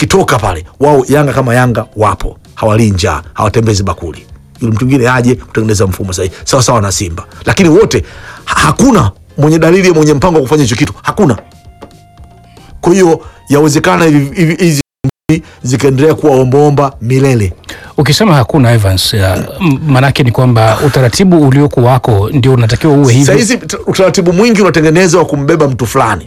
akitoka pale wao Yanga kama Yanga wapo hawalii njaa hawatembezi bakuli yule mtu mwingine aje kutengeneza mfumo sahihi sawa sawa na Simba lakini wote ha- hakuna mwenye dalili mwenye mpango wa kufanya hicho kitu hakuna kwa hiyo yawezekana hivi- hivi- hizi mbili zikaendelea kuwa ombaomba milele Ukisema hakuna Evans, uh, m- manake ni kwamba utaratibu ulioko wako ndio unatakiwa uwe hivyo. sahizi utaratibu mwingi unatengenezwa wa kumbeba mtu fulani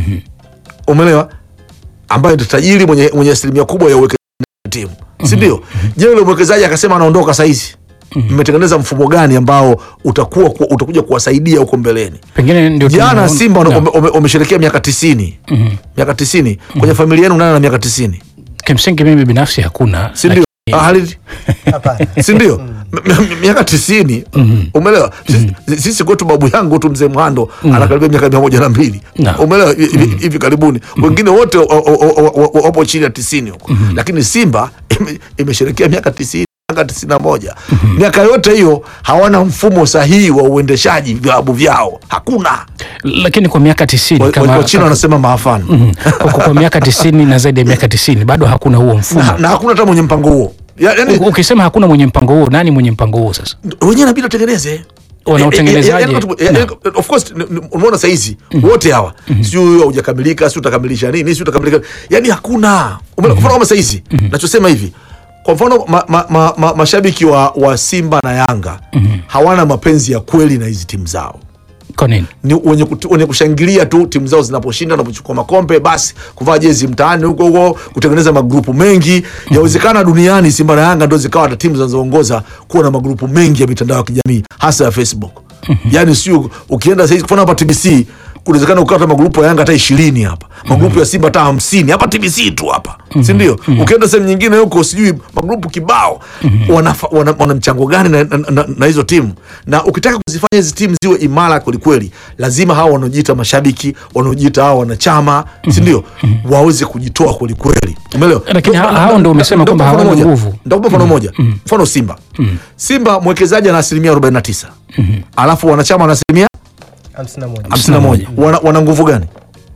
umeelewa ambaye ndio tajiri mwenye, mwenye asilimia kubwa ya uwekezaji wa timu si ndio je yule mwekezaji akasema anaondoka sahizi mmetengeneza mfumo gani ambao utakuwa ku- utakuja kuwasaidia huko mbeleni Pengine ndio jana tunaona- simba Naam. wame- wame- wamesherekea miaka tisini miaka tisini kwenye familia yenu nani na miaka tisini Kimsingi mimi binafsi hakuna, si ndio Ah, Halid? Hapana. si ndio M- m- miaka tisini umeelewa Sisi- sisi kwetu babu yangu tu mzee Mhando anakaribia miaka mia moja na mbili Na. umeelewa Hivi- hivi hivi karibuni wengine wote wa- wa- wa- wa- wapo chini ya tisini huko lakini Simba ime- imesherekea miaka tisini miaka tisini na moja miaka yote hiyo hawana mfumo sahihi wa uendeshaji vilabu vyao hakuna lakini kwa miaka tisini Wa- wa- kama wachina wanasema maafani Mhm. kwa, kwa, kwa miaka tisini na zaidi ya miaka tisini bado hakuna huo mfumo. na, na hakuna hata mwenye mpango huo Ya- yani U- Ukisema hakuna mwenye mpango huo, nani mwenye mpango huo sasa? wenyewe inabidi watengeneze Wanaotengenezaje? Eh, eh, eh, eh, eh, eh, of course ni- ni- umeona saizi wote hawa sio huyo haujakamilika sio utakamilisha nini sio utakamilika yani hakuna Umeona, kwa mfano kama saizi nachosema hivi kwa mfano ma, ma, ma, ma, mashabiki wa, wa Simba na Yanga hawana mapenzi ya kweli na hizi timu zao Kwa nini? ni wenye, kutu- wenye kushangilia tu timu zao zinaposhinda wanapochukua makombe basi kuvaa jezi mtaani huko huko kutengeneza magrupu mengi yawezekana duniani simba na yanga ndo zikawa hata timu zinazoongoza kuwa na magrupu mengi ya mitandao ya kijamii hasa ya facebook yaani sio ukienda saizi kufana hapa tbc kunawezekana ukawa hata magrupu ya yanga hata ishirini hapa magrupu ya simba hata hamsini hapa tbc tu hapa sindio ukienda sehemu nyingine huko sijui magrupu kibao wana, wana, wana mchango gani na, na, na, na hizo timu na ukitaka kuzifanya hizi timu ziwe imara kwelikweli lazima hawa wanaojiita mashabiki wanaojiita hawa wanachama sindio waweze kujitoa kwelikweli umeelewa Lakini Ndo- ha- hao ndo umesema ndo- kwamba ndo mfano hawana moja. nguvu. Nitakupa mfano moja mfano simba simba mwekezaji ana asilimia 49 alafu wanachama wana asilimia hamsini na moja 51 wana, wana nguvu gani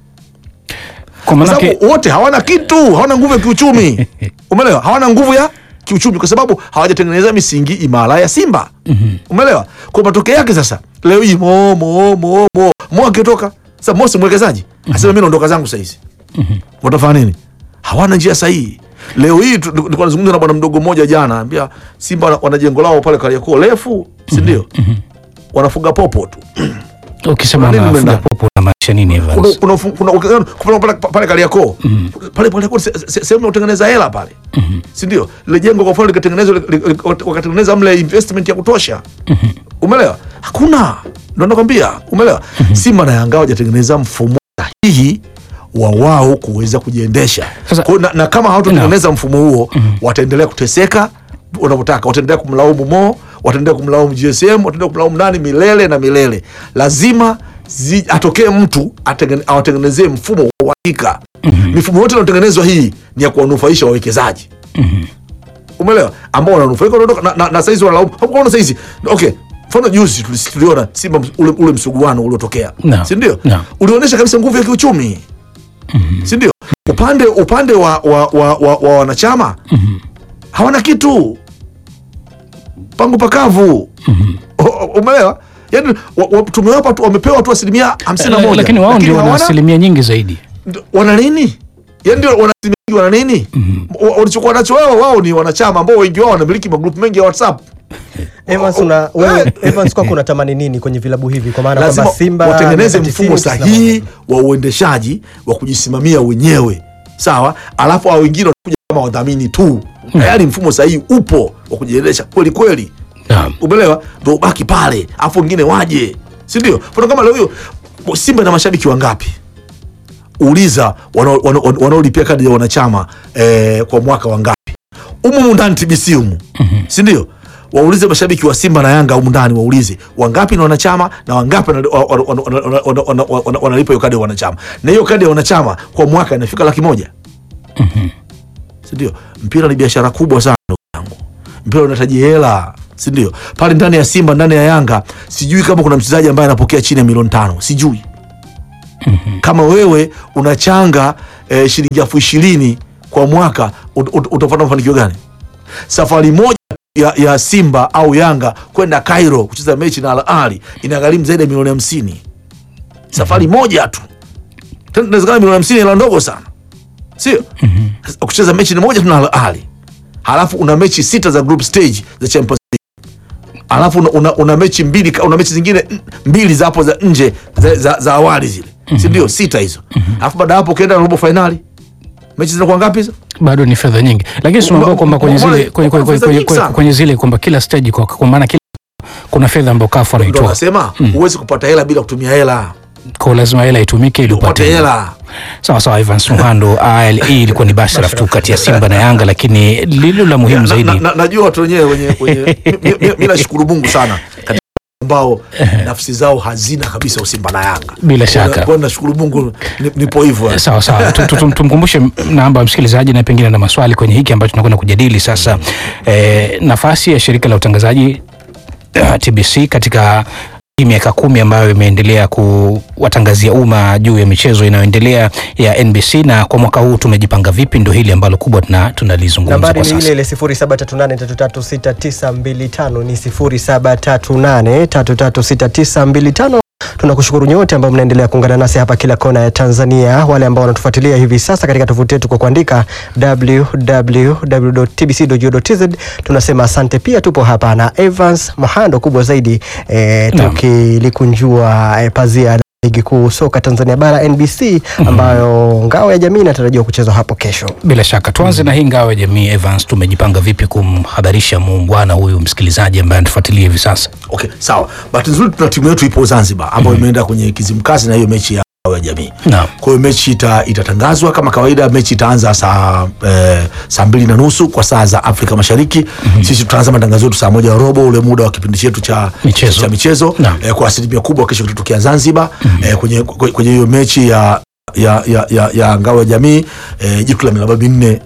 Kwa kwa maanake sababu wote hawana kitu hawana nguvu ya kiuchumi umeelewa hawana nguvu ya kiuchumi kwa sababu hawajatengeneza misingi imara ya simba umeelewa kwa matokeo yake sasa leo hii mo mo mo mo mo akitoka sasa mosi mwekezaji asema mimi naondoka zangu sahizi watafanya nini hawana njia sahihi leo hii tu- nilikuwa nazungumza na bwana mdogo mmoja jana ambia simba wana- wana jengo lao pale kariakoo refu sindio wanafuga popo tu ukisema Kwa nini mafuga umeenda? popo unamaanisha nini Evans? kuna, kuna, kuna, kuna, kuna pale, pale Kariakoo pale pale kuna se- se- sehemu ya kutengeneza hela pale si ndio? Lile jengo kwa mfano likatengenezwa li- li- li- wakatengeneza mle investment ya kutosha umeelewa? Hakuna, ndo nakwambia umeelewa? Simba na Yanga hawajatengeneza mfumo sahihi wa wao kuweza kujiendesha Sasa- Kwa hiyo na, na kama hawatatengeneza mfumo huo wataendelea kuteseka wanavyotaka, wataendelea kumlaumu Mo, wataendelea kumlaumu GSM, wataendelea kumlaumu nani milele na milele. Lazima zi, atokee mtu atengene- awatengenezee mfumo wa uhakika. Mifumo yote inayotengenezwa hii ni ya kuwanufaisha wawekezaji umeelewa, ambao wananufaika wanaondoka na, na, na saizi wanalaumu hakuona saizi. Okay, mfano juzi tulis- tuliona Simba ms- ule, ule msuguano uliotokea Naam. si ndio? Naam. ulionyesha kabisa nguvu ya kiuchumi si ndio? Upande upande wa, wa, wa, wa, wa wanachama hawana kitu, pangu pakavu O- o- umeelewa? Yani wa, wa, tumewapa tu, wamepewa tu asilimia hamsini na La- moja lakini wao ndio wana hawana- asilimia nyingi zaidi. ndo- wana nini yani ndio wana asilimia nyingi, wana nini Wa- walichokuwa nacho wao wao ni wanachama ambao wengi wao wanamiliki magrupu mengi ya whatsapp Evans, una, wewe, Evans kwako unatamani nini kwenye vilabu hivi kwa maana lazima kwamba Simba watengeneze miaka mfumo 90, sahihi wa uendeshaji wa kujisimamia wenyewe sawa alafu hao wengine wanakuja kama wadhamini tu tayari mfumo sahihi upo wa kujiendesha kweli kweli Naam. umeelewa ndo ubaki pale alafu wengine waje si ndio mfano kama leo hiyo simba na mashabiki wangapi uliza wanao- wanao- wanaolipia kadi ya wanachama eh, kwa mwaka wangapi umu humu ndani tbc humu si ndio waulize mashabiki wa simba na yanga humu ndani waulize wangapi ni wanachama na wangapi wana- wana- wana- wana- wana- wana- wana- wanalipa hiyo kadi ya wanachama na hiyo kadi ya wanachama kwa mwaka inafika laki moja sindio mpira ni biashara kubwa sana ndugu yangu mpira unahitaji hela sindio pale ndani ya simba ndani ya yanga sijui kama kuna mchezaji ambaye anapokea chini ya milioni tano sijui kama wewe unachanga eh, shilingi elfu ishirini kwa mwaka ut, ut, utapata mafanikio gani? Safari moja ya, ya Simba au Yanga kwenda Cairo kucheza mechi na Al Ahly inagharimu zaidi ya milioni hamsini safari moja tu. Tena inawezekana milioni hamsini hela ndogo sana, sio? Kucheza mechi ni moja tu na Al Ahly, halafu una mechi sita za group stage za Champions League, halafu una, una, una mechi mbili una mechi zingine n- mbili za hapo za nje za, za, za awali zile, si ndio? Sita hizo, halafu baada ya hapo ukienda robo fainali mechi zinakuwa ngapi hizo? bado ni fedha nyingi, lakini tunaambiwa kwamba kwenye Mbona- zile kwenye, kwenye, mbona kwenye, fedha kwenye, nyingi kwenye, sana? kwenye zile kwamba kila stage kwa, kwa maana kila kuna fedha ambayo kafu Ndio anaitoa nasema huwezi kupata hela bila kutumia hela, kwa lazima hela itumike ili upate upate hela. sawa sawa. Evans Muhando, hii ilikuwa ni bashara tu kati ya Simba na Yanga, lakini lilo la muhimu na, zaidi na, na, najua watu wenyewe wenye, wenye mi- mi- mi nashukuru Mungu sana katika ambao nafsi zao hazina kabisa usimba na Yanga. Bila Kwa- shaka. kwa nashukuru Mungu ni- nipo hivyo. Sawa sawa, Tu- tu- tu- tumkumbushe namba ya msikilizaji na pengine na maswali kwenye hiki ambacho tunakwenda kujadili sasa. Eh, nafasi ya shirika la utangazaji uh, TBC katika hii miaka kumi ambayo imeendelea kuwatangazia umma juu ya michezo inayoendelea ya NBC, na kwa mwaka huu tumejipanga vipi? Ndo hili ambalo kubwa tuna- tunalizungumza Nambari kwa ni ile sasa. ile 0738336925 ni 0738336925. Tunakushukuru nyote ambao mnaendelea kuungana nasi hapa kila kona ya Tanzania, wale ambao wanatufuatilia hivi sasa katika tovuti yetu kwa kuandika www.tbc.go.tz. Tunasema asante. Pia tupo hapa na Evans Mohando, kubwa zaidi eh, Naam. tukilikunjua eh, pazia la ligi kuu soka Tanzania bara NBC, ambayo ngao ya jamii inatarajiwa kuchezwa hapo kesho. Bila shaka tuanze na hii ngao ya jamii. Evans, tumejipanga vipi kumhabarisha muungwana huyu msikilizaji ambaye anatufuatilia hivi sasa? Okay, sawa. Bahati nzuri tuna timu yetu ipo Zanzibar ambayo imeenda kwenye Kizimkazi na hiyo mechi ya ngao ya jamii. Naam. Kwa hiyo mechi ita, itatangazwa kama kawaida. Mechi itaanza saa eh, saa mbili na nusu kwa saa za Afrika Mashariki. Sisi tutaanza matangazo yetu saa moja na robo, ule muda wa kipindi chetu cha Michezo. cha michezo Naam. eh, kwa asilimia kubwa kesho kitatokea Zanzibar eh, kwenye kwenye kwenye hiyo mechi ya ya, ya, ya, ya ngao ya jamii eh, jitu la miraba minne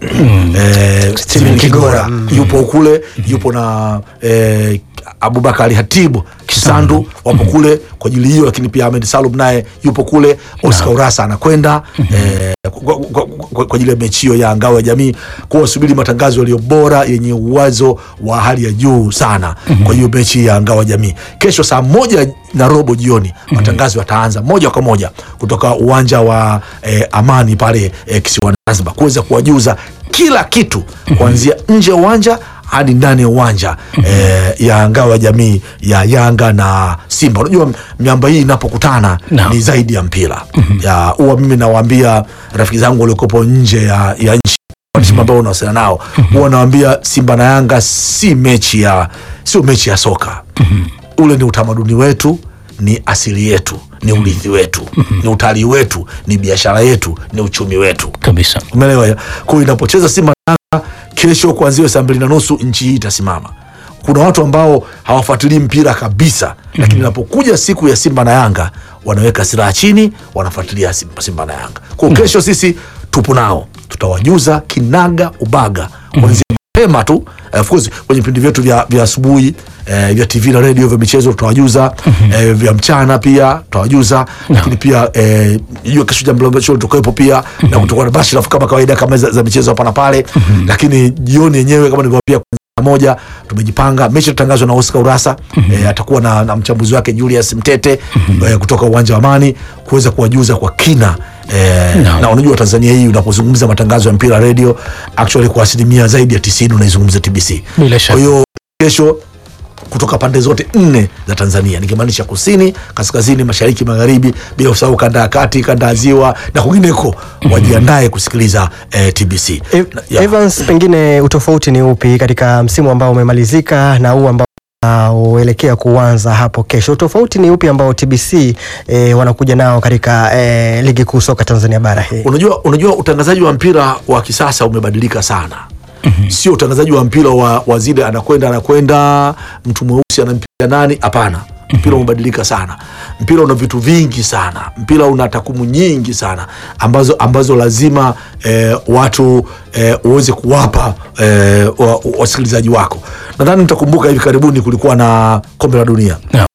eh, Steven Kigora yupo kule, yupo na eh, Abubakar Hatibu Kisandu wapo kule kwa ajili hiyo, lakini pia Ahmed Salum naye yupo kule, Oscar Urasa anakwenda eh, kwa- kwa- kwa kwa ajili ya mechi hiyo ya ngao ya jamii, kwa wasubiri matangazo yaliyo bora yenye uwezo wa hali ya juu sana kwa hiyo mechi ya ngao ya jamii kesho saa moja na robo jioni matangazo yataanza moja kwa moja kutoka uwanja wa eh, Amani pale eh, kisiwani Zanzibar kuweza kuwajuza kila kitu kuanzia nje ya uwanja hadi ndani ya uwanja eh, ya ngao ya jamii ya Yanga na Simba. Unajua miamba hii inapokutana Naam. ni zaidi ya mpira ya huwa mimi nawaambia rafiki zangu waliokopo nje ya, ya nchi timu ambao unawasiliana nao huwa nawaambia Simba na Yanga si mechi ya sio mechi ya soka ule ni utamaduni wetu ni asili yetu ni urithi wetu ni utalii wetu ni biashara yetu ni uchumi wetu Kabisa. umeelewa ya? kwa hiyo inapocheza Simba na Yanga kesho kuanzia saa mbili na nusu nchi hii itasimama. Kuna watu ambao hawafuatilii mpira kabisa, lakini inapokuja siku ya Simba na Yanga wanaweka silaha chini, wanafuatilia Simba, Simba na Yanga. Kwa hiyo kesho sisi tupo nao, tutawajuza kinaga ubaga kuanzia mapema tu eh, of course kwenye vipindi vyetu vya vya asubuhi eh, vya TV na radio vya michezo tutawajuza eh, vya mchana pia tutawajuza lakini pia eh, hiyo kesho jambo la show tutakuwepo pia na kutokuwa na bashirafu kama kawaida kama za, za michezo hapa na pale lakini jioni yenyewe kama nilivyowaambia saa moja tumejipanga mechi itatangazwa na Oscar Urasa eh, atakuwa na, na mchambuzi wake Julius Mtete eh, kutoka uwanja wa Amani kuweza kuwajuza kwa kina eh, na unajua Tanzania hii unapozungumza matangazo ya mpira radio actually kwa asilimia zaidi ya 90 unaizungumza TBC. Bila shaka. Kwa hiyo kesho kutoka pande zote nne za Tanzania nikimaanisha kusini, kaskazini, mashariki, magharibi, bila kusahau kanda ya kati, kanda ya ziwa na kwingineko, wajiandae kusikiliza eh, TBC. E- Na- ya. Evans, pengine utofauti ni upi katika msimu ambao umemalizika na huu ambao unaoelekea kuanza hapo kesho? Utofauti ni upi ambao TBC e, wanakuja nao katika e, ligi kuu soka Tanzania bara hii? Unajua, unajua utangazaji wa mpira wa kisasa umebadilika sana. Sio utangazaji wa mpira wa, wa zile anakwenda anakwenda mtu mweusi anampiga nani? Hapana, mpira umebadilika sana. Mpira una vitu vingi sana, mpira una takwimu nyingi sana ambazo, ambazo lazima eh, watu eh, uweze kuwapa eh, wa- wasikilizaji wako. Nadhani mtakumbuka hivi karibuni kulikuwa na kombe la dunia Naam.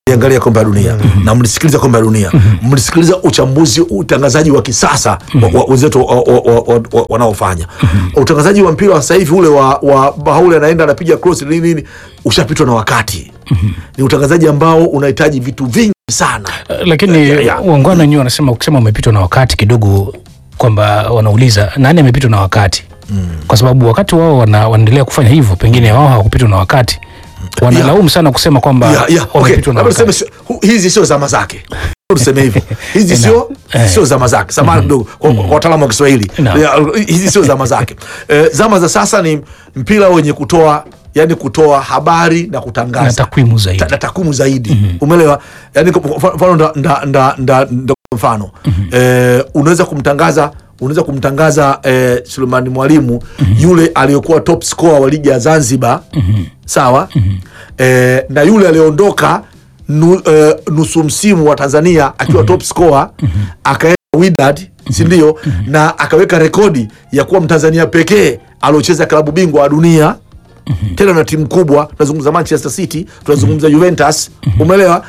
angalia kombe la dunia na mlisikiliza kombe la dunia mlisikiliza uchambuzi utangazaji wa kisasa wa- wa- wenzetu wa- wa- wa- wa- wa- wanaofanya utangazaji wa mpira wa sasa hivi ule wa, wa bahauli anaenda anapiga cross nini nini ushapitwa na wakati ni utangazaji ambao unahitaji vitu vingi sana lakini Ya, ya. wangwana wenyewe wanasema ukisema umepitwa na wakati kidogo kwamba wanauliza nani amepitwa na wakati kwa sababu wakati wao wana, wanaendelea kufanya hivyo pengine wao hawakupitwa na wakati wanalaumu sana kusema kwamba Ya, ya, okay. wamepitwa na Labda tuseme wakati sio- hu- hizi sio zama zake tuseme hivyo hizi Eh, sio eh. sio zama zake samahani kidogo kwa kwa wataalamu wa Kiswahili Naam. Ya, hizi sio zama zake Eh, zama za sasa ni mpira wenye kutoa yani kutoa habari na na kutangaza takwimu zaidi ta- na takwimu zaidi umeelewa yani kwa kwa mfano nda, nda, nda, nda, nda mfano eh, unaweza kumtangaza unaweza kumtangaza eh, Sulemani Mwalimu yule aliyokuwa top scorer wa ligi ya Zanzibar sawa eh, na yule aliondoka nu, eh, nusu msimu wa Tanzania akiwa top scorer akaenda Wydad si ndio na akaweka rekodi ya kuwa Mtanzania pekee aliocheza klabu bingwa wa dunia tena na timu kubwa tunazungumza manchester city tunazungumza juventus umeelewa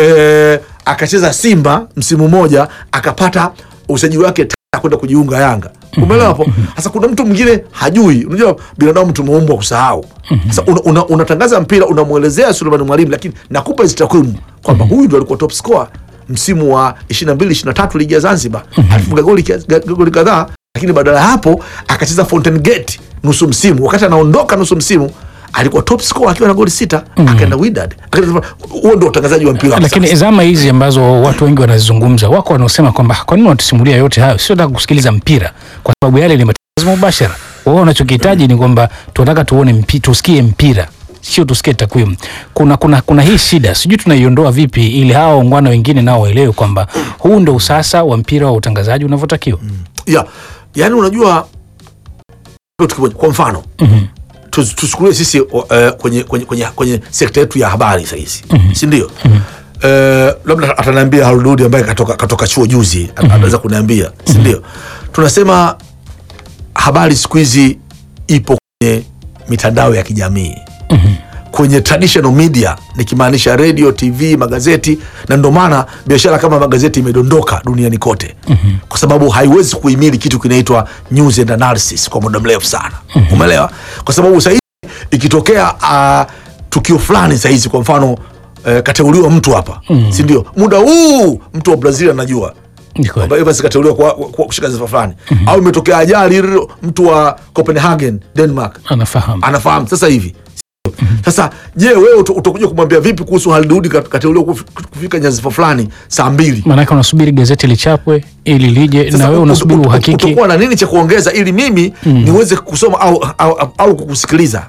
e, akacheza simba msimu mmoja akapata usajili wake tena kwenda kujiunga yanga umeelewa hapo sasa kuna mtu mwingine hajui unajua binadamu tumeumbwa kusahau sasa una, una, unatangaza mpira unamwelezea sulemani mwalimu lakini nakupa hizi takwimu kwamba huyu ndo alikuwa top scorer msimu wa 22 23 ligi ya zanzibar alifunga goli kia- goli kadhaa lakini badala ya hapo akacheza Fountain Gate nusu msimu. Wakati anaondoka nusu msimu alikuwa top scorer akiwa na goli sita, akaenda Wydad. Akaenda- Huo ndio utangazaji wa mpira wa lakini sasa. zama hizi ambazo watu wengi wanazizungumza wako wanaosema kwamba kwa nini wanatusimulia yote hayo sio taka kusikiliza mpira kwa sababu yale ni matangazo mubashara wao wanachokihitaji ni kwamba tunataka tuone mpi, tusikie mpira sio tusikie takwimu kuna, kuna, kuna hii shida sijui tunaiondoa vipi ili hawa waungwana wengine nao waelewe kwamba huu ndo usasa wa mpira wa utangazaji unavyotakiwa ya yani, unajua kitu kimoja, kwa mfano tus- tuchukulie sisi uh, kwenye, kwenye, kwenye, kwenye sekta yetu ya habari sahizi si ndio? Eh, labda ataniambia Harududi ambaye katoka, katoka chuo juzi anaweza kuniambia si ndio? Tunasema habari siku hizi ipo kwenye mitandao ya kijamii kwenye traditional media nikimaanisha radio tv magazeti na ndio maana biashara kama magazeti imedondoka duniani kote kwa sababu haiwezi kuhimili kitu kinaitwa news and analysis kwa muda mrefu sana umeelewa kwa sababu sahizi ikitokea uh, tukio fulani sahizi kwa mfano eh, kateuliwa mtu hapa si ndio muda huu mtu wa brazil anajua Ni kweli. kwamba Evans kateuliwa kwa, kwa kushika sifa fulani au imetokea ajali mtu wa copenhagen denmark anafahamu anafahamu sasa hivi sasa je wewe uta- utakuja kumwambia vipi kuhusu Halidudi kat- kateuliwa kuf- kufika nyadhifa fulani saa mbili maanake unasubiri gazeti lichapwe ili lije Sasa na wewe ut- unasubiri ut- ut- uhakiki utakuwa na nini cha kuongeza ili mimi niweze kusoma au, au, au, au kukusikiliza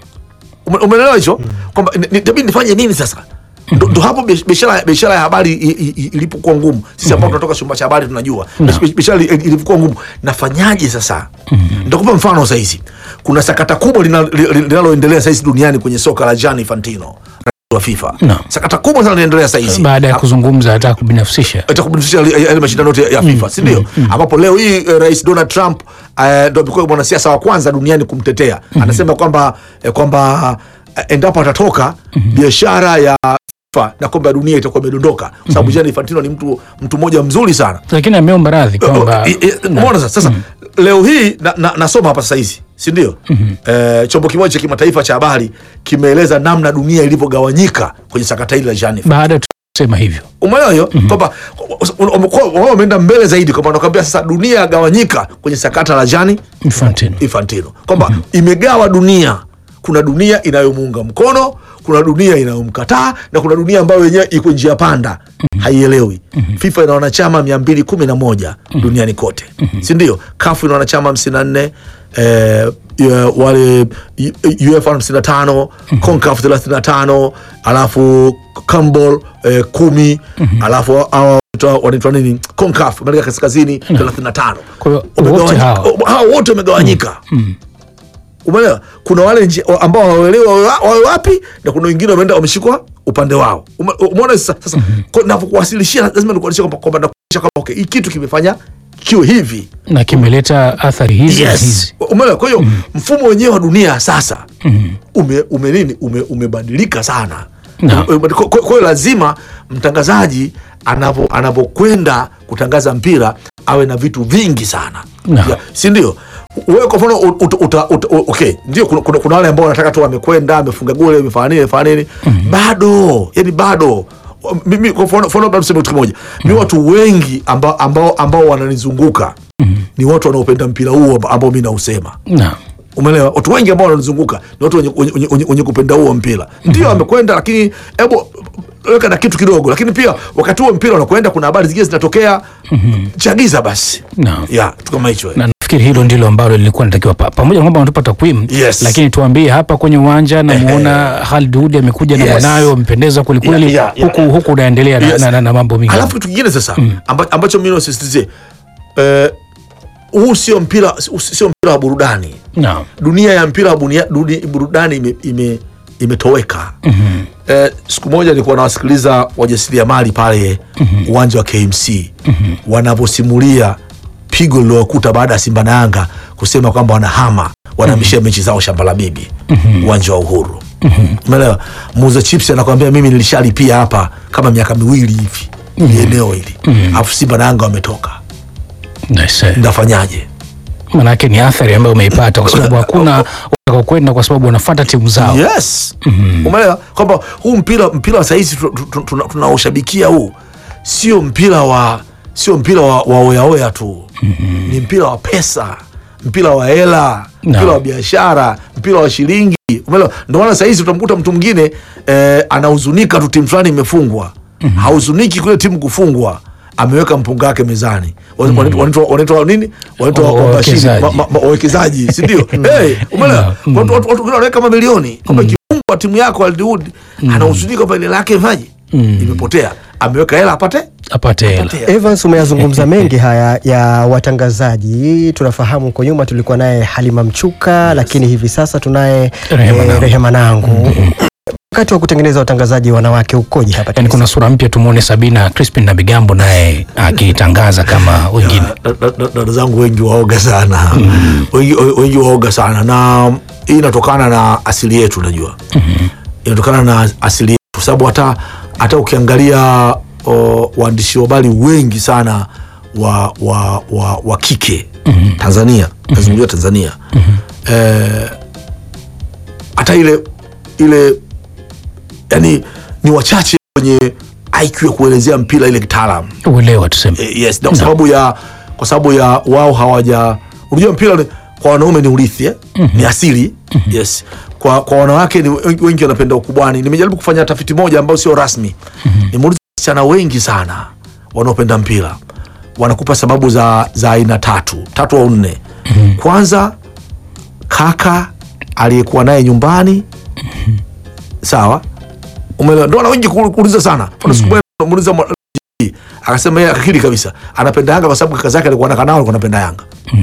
Ume- umeelewa hicho kwamba ni- ni- itabidi nifanye nini sasa ndo ndo hapo biash- biashara biashara ya habari i- i- i- ilipokuwa ngumu sisi ambao tunatoka chumba cha habari tunajua Biash- biashara ili- ilivyokuwa ngumu nafanyaje sasa nitakupa mfano sahizi kuna sakata kubwa lina- li- linaloendelea sahizi duniani kwenye soka la Gianni Infantino rais wa FIFA Naam. sakata kubwa sana linaendelea sahizi baada ya kuzungumza hata kubinafsisha itakubinafsisha yale mashindano yote ya FIFA si ndio? Ambapo leo hii eh, rais Donald Trump eh, ndo amekuwa mwanasiasa wa kwanza duniani kumtetea. Anasema kwamba eh, kwamba eh, endapo atatoka biashara ya FIFA na kombe la dunia itakuwa imedondoka, kwa sababu Gianni Infantino ni mtu mtu mmoja mzuri sana. lakini ameomba radhi kwamba Oh, i- i- umeona sasa sasa leo hii na, na, nasoma hapa sasa hizi si ndio eh, chombo kimoja cha kimataifa cha habari kimeeleza namna dunia ilivyogawanyika kwenye sakata hili la Gianni baada ya kusema hivyo umeelewa hiyo kwamba wamekuwa- wao wameenda mbele zaidi kwamba wanakwambia sasa dunia yagawanyika kwenye sakata la Gianni Infantino. Infantino kwamba imegawa dunia kuna dunia inayomuunga mkono kuna dunia inayomkataa na kuna dunia ambayo yenyewe iko njia panda haielewi FIFA ina wanachama mia mbili kumi na moja duniani kote si ndio kafu ina wanachama hamsini na nne eh, ya- wale U- UEFA hamsini na tano CONCACAF thelathini na tano alafu CONMEBOL eh, kumi alafu hawa wanaitwa- wanaitwa nini CONCACAF Amerika Kaskazini thelathini na tano Kwa hiyo Wamegawanyika- wote hawa. hao wote wamegawanyika umeelewa kuna wale nji, ambao hawaelewi wawe wa- wawe wapi na kuna wengine wameenda wameshikwa upande wao Ume- umeona sasa sasa kwa- napokuwasilishia lazima nikuonyeshe kwamba kwamba nakuonyesha kwamba okay hii kitu kimefanya kiwe hivi na kimeleta athari hizi na yes hizi umeelewa kwa hiyo mfumo wenyewe wa dunia sasa ume, ume nini ume, umebadilika sana Naam. Kwa- kwa kwa hiyo lazima mtangazaji anapo anapokwenda kutangaza mpira awe na vitu vingi sana Naam. Ya, si ndio wewe kwa mfano ut- ut- uta- uta- u- okay ndio kuna, kuna, kuna wale ambao wanataka tu amekwenda amefunga goli amefanya nini amefanya nini bado yani bado mimi kwa mfano mfano labda tuseme kitu kimoja mi watu wengi ambao ambao, ambao wananizunguka ni watu wanaopenda mpira huo amba- ambao mi nausema Naam. umeelewa watu wengi ambao wananizunguka ni watu wenye, wenye, wenye, wenye kupenda huo mpira ndio amekwenda lakini hebu weka na kitu kidogo lakini pia wakati huo mpira unakwenda kuna habari zingine zinatokea chagiza basi Naam. ya kitu kama hicho na nafikiri hilo ndilo ambalo lilikuwa linatakiwa pa- pamoja na kwamba wanatupa takwimu Yes. lakini tuambie hapa kwenye uwanja namuona Khalid Hudi amekuja na Yes. mwanawe wamependeza kwelikweli Yeah, yeah, huku yeah. huku unaendelea na, Yes. na, na, na mambo mingi alafu kitu kingine sasa amba, ambacho mi nasisitizie eh, huu sio mpira sio mpira wa burudani Naam. dunia ya mpira wa bunia- duni- burudani ime, ime, imetoweka mm-hmm. eh, siku moja nilikuwa nawasikiliza wajasiriamali pale uwanja wa KMC mm-hmm. wanavyosimulia pigo lilowakuta baada ya Simba na Yanga kusema kwamba wanahama wanahamishia mechi zao shamba la bibi uwanja wa Uhuru umeelewa muuza chips anakwambia mimi nilishalipia hapa kama miaka miwili hivi mm eneo hili alafu Simba na Yanga wametoka Nice. ndafanyaje manake ni athari ambayo umeipata kwa sababu hakuna kwenda kwa sababu wanafuata timu zao yes umeelewa kwamba huu mpira mpira wa sahizi tunaoshabikia huu sio mpira wa sio mpira wa, wa oyaoya tu ni mpira wa pesa mpira wa hela mpira No. wa biashara mpira wa shilingi umeelewa ndio maana sahizi utamkuta mtu mwingine eh, anahuzunika tu timu fulani imefungwa hahuzuniki kule timu kufungwa ameweka mpunga wake mezani Wa- wanaitwa- wanaitwa wanaitwa nini wanaitwa Wa- wabashiri, wawekezaji. ma- ma- ma- wawekezaji si ndio hey, umeelewa Mm. watu watu- watu wengine wanaweka mamilioni kwamba ikifungwa timu yako Aldiwood anahuzunika kwamba ile lake maji imepotea ameweka hela apate apate hela apate hela. Evans, umeyazungumza mengi haya ya watangazaji. Tunafahamu huko nyuma tulikuwa naye Halima Mchuka, lakini hivi sasa tunaye Rehema eh, Nangu. Rehema Nangu. Wakati wa kutengeneza watangazaji wanawake ukoje hapa? yani kuna sura mpya tumuone Sabina Crispin na Bigambo naye akitangaza kama wengine Da- da- da- dada zangu wengi waoga sana wengi, wengi waoga sana na hii inatokana na asili yetu unajua inatokana na asili yetu kwa sababu hata hata ukiangalia o, waandishi wa habari wengi sana wa, wa, wa, wa kike Tanzania nazungumzia Tanzania eh, hata ile ile yani ni wachache wenye IQ ya kuelezea mpira ile kitaalamu uelewa tuseme Eh, yes na kwa sababu ya kwa sababu ya wao hawaja unajua mpira ni, kwa wanaume ni urithi eh? ni asili yes kwa, kwa wanawake ni wengi, wengi wanapenda ukubwani nimejaribu kufanya tafiti moja ambayo sio rasmi nimeuliza wasichana wengi sana wanaopenda mpira wanakupa sababu za za aina tatu tatu au nne kwanza kaka aliyekuwa naye nyumbani sawa umeelewa ndo wana wengi ku- kuuliza sana mfano siku moja namuuliza mwa- akasema yeye akakiri kabisa anapenda Yanga kwa sababu kaka zake alikuwa anakaa nao alikuwa anapenda Yanga.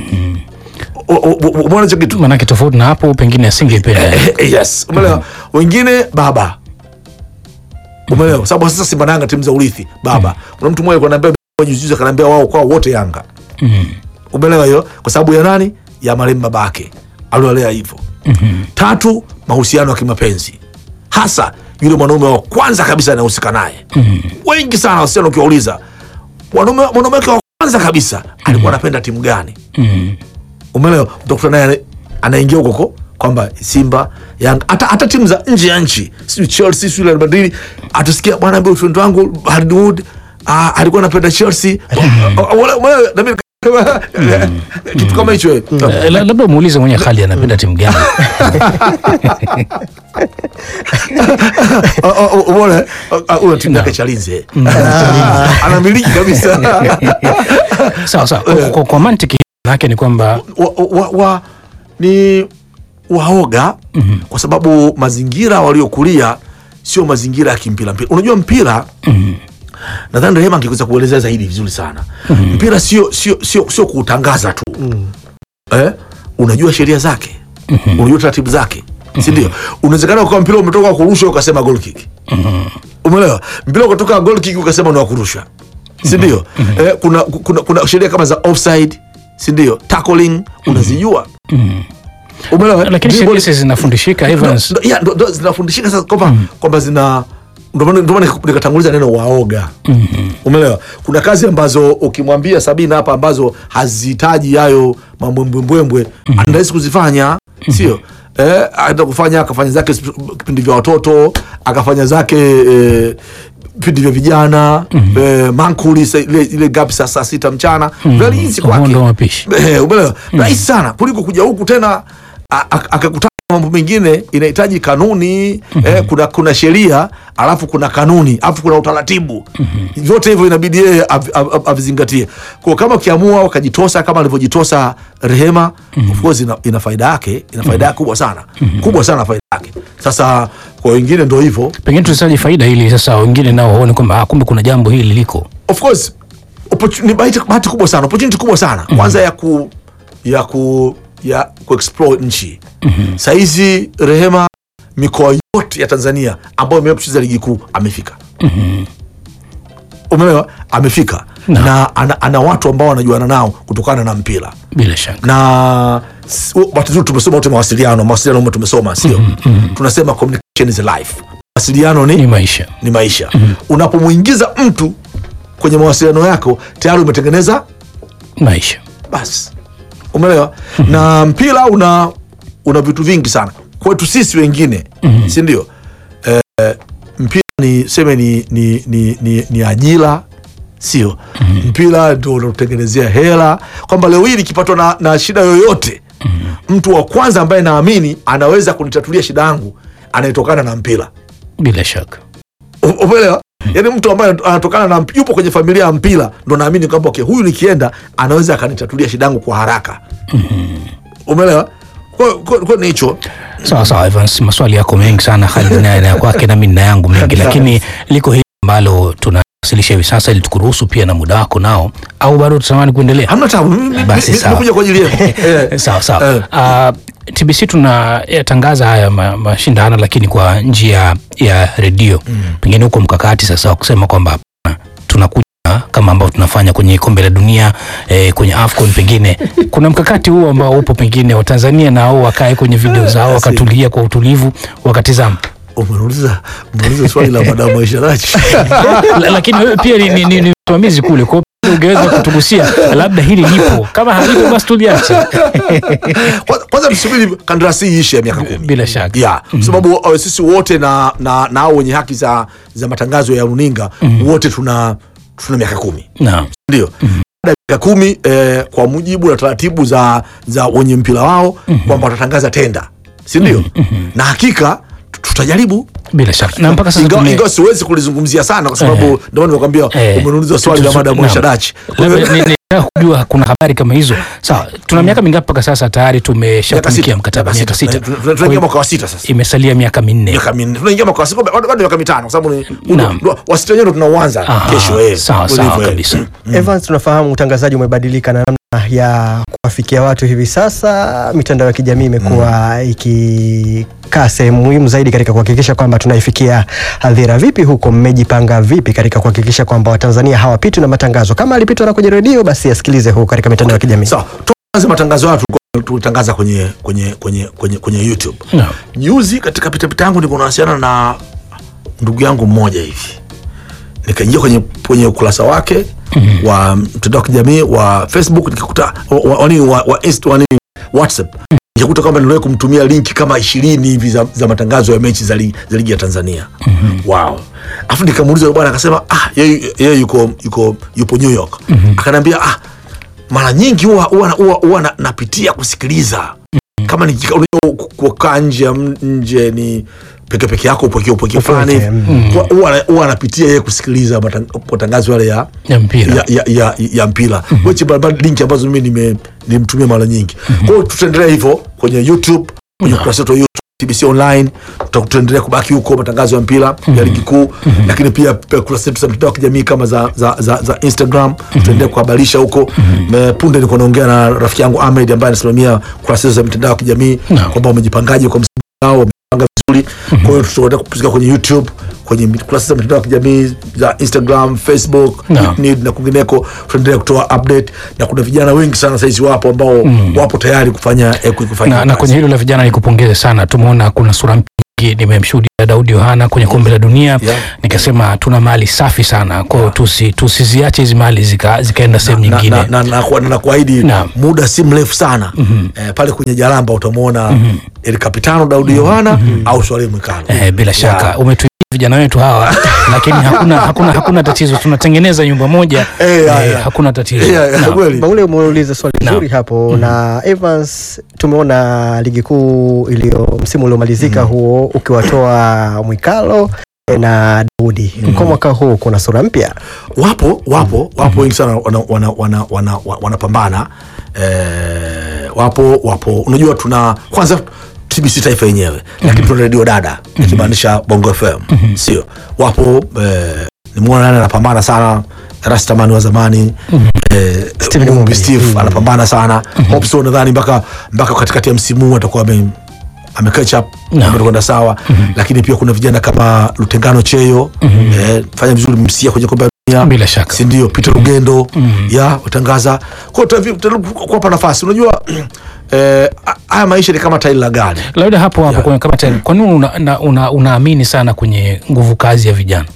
O- o- o- Umeona hicho kitu? manake tofauti na hapo pengine asingeipenda Eh, Yes, umeelewa. Wengine baba, umeelewa, kwa sababu sasa Simba na Yanga timu za urithi baba. Kuna mtu mmoja alikuwa ananiambia juzi juzi, akaniambia wao kwao wote Yanga, umeelewa hiyo, kwa sababu ya nani? Ya marehemu babake aliolea hivyo. Tatu, mahusiano ya kimapenzi, hasa yule mwanaume wa kwanza kabisa anayehusika naye. Wengi sana wasichana ukiwauliza, mwanaume mwanaume wake wa kwanza kabisa alikuwa anapenda timu gani? umeelewa utakuta naye ana- anaingia huko huko kwamba Simba Yanga hata hata timu za nje ya nchi sijui Chelsea sijui Real Madrid atasikia bwana mbona friend wangu Hardwood ah, alikuwa anapenda Chelsea Wala- wala- na mimi kitu kama hicho eh. Eh, la- labda umuulize mwenye Khalid anapenda timu gani Ah, ah, umeona eh? Ah, ah, una timu yake Chalinze anamiliki kabisa sawa sawa kwa, kwa, kwa mantiki yake ni kwamba wa, wa, wa, ni waoga mm-hmm. kwa sababu mazingira waliokulia sio mazingira ya kimpira mpira unajua mpira mm-hmm. nadhani rehema angeweza kuelezea zaidi vizuri sana mm-hmm. mpira sio sio sio sio kuutangaza tu mm-hmm. eh? unajua sheria zake mm-hmm. unajua taratibu zake mm-hmm. sindio unawezekana ukawa mpira umetoka kurusha ukasema goal kick mm-hmm. umeelewa mpira ukatoka goal kick ukasema ni wa kurusha sindio mm-hmm. eh, kuna, kuna, kuna sheria kama za offside sindio tackling unazijua umeelewa lakini Dribble- sheria hizi zinafundishika Evans Ndo- ya, ndo- ndo zinafundishika sasa kwamba kwamba zina ndio maana- ndio maana nikatanguliza neno waoga umeelewa kuna kazi ambazo ukimwambia sabina hapa ambazo hazihitaji hayo mambwembwembwembwe anarahisi kuzifanya sio eh, aenda kufanya akafanya zake sp- kipindi vya watoto akafanya zake eh, vipindi vya vijana eh, mankuli sa- ile, ile gapi saa saa sita mchana very easy kwake Uhondo wa mapishi. Eh, umeelewa rahisi sana kuliko kuja huku tena a- a- akakutana na mambo mengine inahitaji kanuni eh, kuna, kuna sheria alafu kuna kanuni alafu kuna utaratibu vyote hivyo inabidi yeye av- av- av- avizingatie kwa kama ukiamua ukajitosa kama alivyojitosa rehema of course ina, ina faida yake ina faida yake kubwa sana kubwa sana faida yake sasa kwa wengine ndo hivyo Pengine tusaje faida ili sasa wengine nao waone kwamba ah, kumbe kuna jambo hili liko. of course opportu- ni bahati bahati kubwa sana opportunity kubwa sana kwanza ya ku ya ku ya kuexplore nchi sahizi rehema mikoa yote ya tanzania ambayo imewahi kucheza ligi kuu amefika umeelewa amefika Na. na ana, ana watu ambao wanajuana nao kutokana na mpira Bila shaka. na s- bahati nzuri tumesoma wote mawasiliano mawasiliano humo tumesoma sio tunasema communication is life mawasiliano Ni ni, maisha. ni maisha unapomwingiza mtu kwenye mawasiliano yako tayari umetengeneza Maisha. basi umeelewa na mpira una una vitu vingi sana kwetu sisi wengine si ndio eh, mpira ni seme ni, ni, ni, ni, ni ajira sio mpira ndio unaotengenezea hela kwamba leo hii nikipatwa na, na shida yoyote mtu wa kwanza ambaye naamini anaweza kunitatulia shida yangu anayetokana na mpira Bila shaka. U- umeelewa yaani mtu ambaye anatokana na mp- yupo kwenye familia ya mpira ndo naamini kwamba okay, huyu nikienda anaweza akanitatulia shida yangu kwa haraka umeelewa Kwa- kwa kwa ni hicho Sawa sawa Evans, maswali yako mengi sana Khalid naye na ya kwake nami nina yangu mengi, lakini liko hili ambalo tunawasilisha hivi sasa ili tukuruhusu pia na muda wako nao, au bado tutamani kuendelea? hamna tabu Mimi- mimi- Basi mimi- sawa. nimekuja kwa ajili yenu Eh, sawa sawa. Eh. Uh, TBC tunatangaza haya ma- mashindano lakini kwa njia ya redio pengine huko mkakati sasa wa kusema kwamba hapana, tunakuja kama ambao tunafanya kwenye kombe la dunia eh, kwenye AFCON pengine kuna mkakati huo ambao upo pengine Watanzania nao wakae kwenye video zao wakatulia kwa utulivu wakatizama umeuliza umeuliza swali la madamu Aisha Raji La- lakini wewe pia ni, ni, ni, ni msimamizi kule kwa hiyo ungeweza kutugusia labda hili lipo kama halipo basi tuliache Kwanza- kwanza tusubiri kandarasi hii ishe ya miaka kumi bila shaka ya kwa sababu uh, sisi wote na na na hao wenye haki za za matangazo ya runinga wote tuna tuna miaka kumi naam ndio baada ya miaka kumi eh, kwa mujibu na taratibu za za wenye mpira wao kwamba watatangaza tenda si ndio na hakika tu- tutajaribu bila shaka na mpaka sasa ingawa tume- ingawa siwezi kulizungumzia sana kwa sababu ndio maana nimekwambia Eh, umeniuliza swali la tuzu- madamu naam. Aisha Dachi Labda ni- ni- nataka kujua kuna habari kama hizo sawa tuna miaka mingapi mpaka sasa tayari Miaka tumeshatumikia sita. mkataba Miaka miaka sita. sita Tuna- tuna- tunaingia mwaka wa sita sasa imesalia miaka minne miaka minne tunaingia mwaka wa sita bado bado miaka mitano kwa sababu ni Naam. ndo- wa sita wenyewe ndo tunauanza Aha, kesho eh sawa Ndio sawa hivyo, eh. kabisa Evans, tunafahamu utangazaji umebadilika na namna ya kuwafikia watu hivi sasa. Mitandao ya kijamii imekuwa ikikaa sehemu muhimu zaidi katika kuhakikisha kwamba tunaifikia hadhira. Vipi huko, mmejipanga vipi katika kuhakikisha kwamba Watanzania hawapitwi na matangazo? Kama alipitwa na kwenye redio, basi asikilize huko katika mitandao ya kijamii. sawa tuanze matangazo hayo tulikuwa tulitangaza kwenye kwenye kwenye kwenye kwenye YouTube Naam. juzi katika pitapita yangu niko nawasiliana na ndugu yangu mmoja hivi nikaingia kwenye kwenye ukurasa wake wa mtandao wa kijamii wa Facebook nikakuta wa, wa, wa, wa, wa, Insta- wa, nini, WhatsApp nikakuta kwamba niliwahi kumtumia linki kama ishirini hivi za, za matangazo ya mechi za, li, za ligi ya Tanzania wow afu nikamuuliza yule bwana akasema ah yeye yeye yuko yuko yupo New York akaniambia ah mara nyingi huwa huwa huwa huwa na- napitia kusikiliza kama ni unajua kukaa nje ya m- nje ni peke peke yako upweke upweke fulani Upweke, hivi. Huwa- huwa huwa anapitia yeye kusikiliza matang- matangazo yale ya ya mpira ya, ya, ya, ya mpira which barabara linki ambazo mimi nime- nilimtumia mara nyingi kwa hiyo tutaendelea hivyo kwenye youtube kwenye ukurasa wetu wa youtube TBC online tuta- tutaendelea kubaki huko matangazo ya mpira ya ligi kuu lakini pia pia kurasa zetu za mitandao ya kijamii kama za, za, za, za instagram tutaendelea kuhabarisha huko Me- punde niko naongea na rafiki yangu ahmed ambaye anasimamia kurasa zetu za mitandao ya kijamii Naam. kwamba wamejipangaje kwa msimu wao wamepanga vizuri kwa hiyo tutaendelea kupuzika kwenye youtube kwenye mit- kurasa za mitandao ya kijamii za instagram facebook Naam. Need na kwingineko tutaendelea kutoa update na kuna vijana wengi sana saizi wapo ambao wapo tayari kufanya eh, kufanya na, na kazi. kwenye hilo la vijana nikupongeze sana tumeona kuna sura mpya nimemshuhudia Daudi Yohana kwenye kombe la dunia Yeah. nikasema tuna mali safi sana kwa hiyo tusi, tusiziache hizi mali zika, zikaenda sehemu na, nyingine na, na, na, na, na kuahidi Naam. muda si mrefu sana eh, pale kwenye Jalamba utamwona El Capitano Daudi Yohana au Swaleh Mwikalo Eh, bila shaka Yeah. umetuibia vijana wetu hawa lakini hakuna, hakuna, hakuna tatizo tunatengeneza nyumba moja Eh, yeah, eh, yeah. hakuna tatizo Yeah, yeah, Naam. kweli. Baule umeuliza swali Naam. zuri hapo na Evans, tumeona ligi kuu iliyo msimu uliomalizika huo ukiwatoa Mwikalo eh, na Daudi. Kwa mwaka huu kuna sura mpya. wapo wapo wapo wengi sana wanapambana wana, wana, wana, wanapambana. eh, wapo wapo unajua tuna kwanza TBC taifa yenyewe lakini tuna redio dada ikimaanisha Bongo FM sio wapo eh, nimeona nani anapambana sana Rastamani wa zamani eh, Steven Mumbi Mumbi. Steve Mm. anapambana sana Hopso nadhani mpaka mpaka katikati ya msimu huu atakuwa ame amecatch up Naam. amekwenda sawa lakini pia kuna vijana kama Lutengano Cheyo eh, fanya vizuri msia kwenye kombe la dunia bila shaka si ndio Peter Lugendo ya utangaza kwa kuwapa nafasi unajua eh, haya maisha ni kama tairi la gari labda hapo hapo Yeah. kwenye kama tayari kwa nini una, una, una, unaamini sana kwenye nguvu kazi ya vijana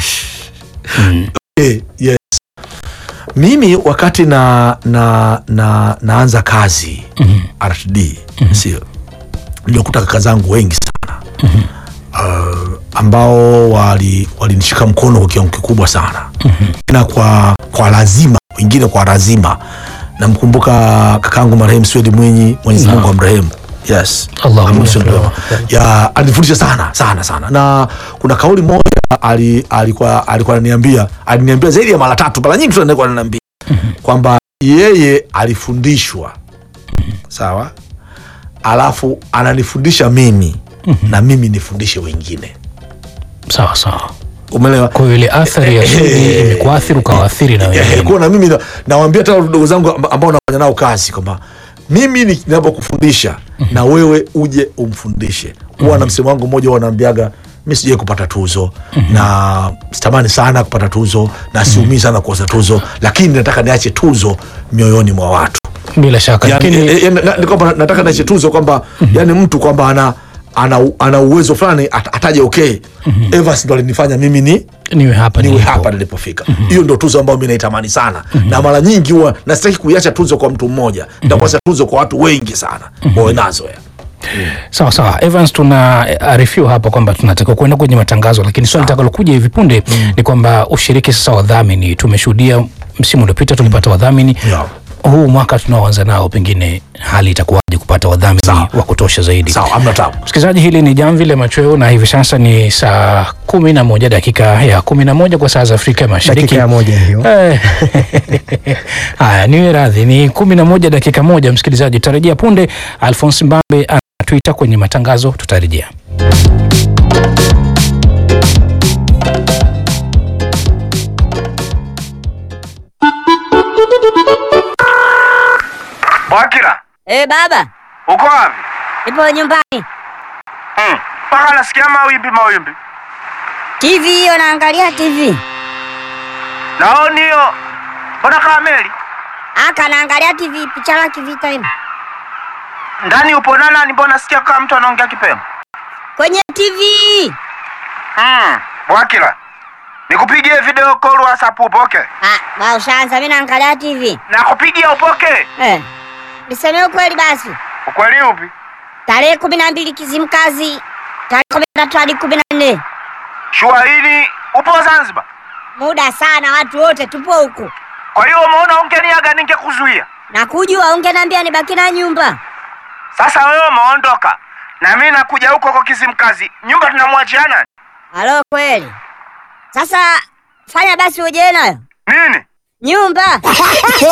Eh, yes. mimi wakati na, na, na naanza kazi RTD sio niliokuta kaka zangu wengi sana uh, ambao wali- walinishika mkono kwa kiwango kikubwa sana na kwa, kwa lazima wengine kwa lazima namkumbuka kakaangu marehemu Swedi Mwinyi Mwenyezi Mungu amrehemu yes Allahumma Amrehemu yarhamu. Swedi ya alinifundisha sana sana sana na kuna kauli moja ali, alikuwa alikuwa ananiambia aliniambia zaidi ya mara tatu mara nyingi tu alikuwa ananiambia kwamba yeye alifundishwa sawa alafu ananifundisha mimi na mimi nifundishe wengine sawa sawa umeelewa kwa hiyo ile athari ya Sudi Eh, imekuathiri ukawaathiri na Eh, wengine kwa na mimi na- nawaambia hata ndugu zangu amba- ambao nafanya nao kazi kwamba mimi ni- ninapokufundisha na wewe uje umfundishe huwa na msemo wangu mmoja wanaambiaga mi sijai kupata tuzo na sitamani sana kupata tuzo na siumii sana kukosa tuzo lakini nataka niache tuzo mioyoni mwa watu bila shaka yani, lakini eh, eh, na- ni kwamba na- nataka niache tuzo kwamba yani mtu kwamba ana ana, ana uwezo fulani at, ataje okay Evans ndo alinifanya mimi ni niwe hapa niwe nilipo. hapa nilipofika hiyo ndo tuzo ambayo mi naitamani sana na mara nyingi huwa nasitaki kuiacha tuzo kwa mtu mmoja nitakuacha tuzo kwa watu wengi sana wawe nazo ya. sawa sawa Evans tuna eh, arifiwa hapa kwamba tunatakiwa kuenda kwenye matangazo lakini swali litakalokuja hivi punde ni kwamba ushiriki sasa wadhamini tumeshuhudia msimu uliopita tulipata wadhamini Yeah. huu mwaka tunaoanza nao pengine hali itakuwaje kupata wadhamini Sawa. wa kutosha zaidi sawa amna tabu msikilizaji hili ni jamvi la machweo na hivi sasa ni saa kumi na moja dakika ya kumi na moja kwa saa za afrika mashariki Dakika ya moja hiyo. Eh, haya niwe radhi ni kumi na moja dakika moja msikilizaji tutarejea punde alfons mbambe anatwita kwenye matangazo tutarejea Wakira, Eh, baba, uko wapi? nipo nyumbani. Mm, Mpaka nasikia mawimbi mawimbi. TV hiyo naangalia TV. Naoni hiyo. Mbona kama meli? Aka naangalia TV picha la kivita hivi. Ndani upo na nani? Mbona nasikia kama mtu anaongea kipemo? Kwenye TV. Mm, Wakira. Nikupigie video call WhatsApp upoke. Ah, ba ushaanza mimi naangalia TV. Nakupigia upoke. Eh. Niseme ukweli basi. Ukweli upi? Tarehe kumi na mbili Kizimkazi. Tarehe kumi na tatu hadi kumi na nne. Shua hili upo Zanzibar. Muda sana watu wote tupo huku. Kwa hiyo umeona ungeniaga ningekuzuia. Na kujua ungeniambia nibaki na nyumba. Sasa wewe umeondoka. Na mimi nakuja huko kwa Kizimkazi. Nyumba tunamwachia nani? Halo kweli. Sasa fanya basi uje nayo. Nini? Nyumba.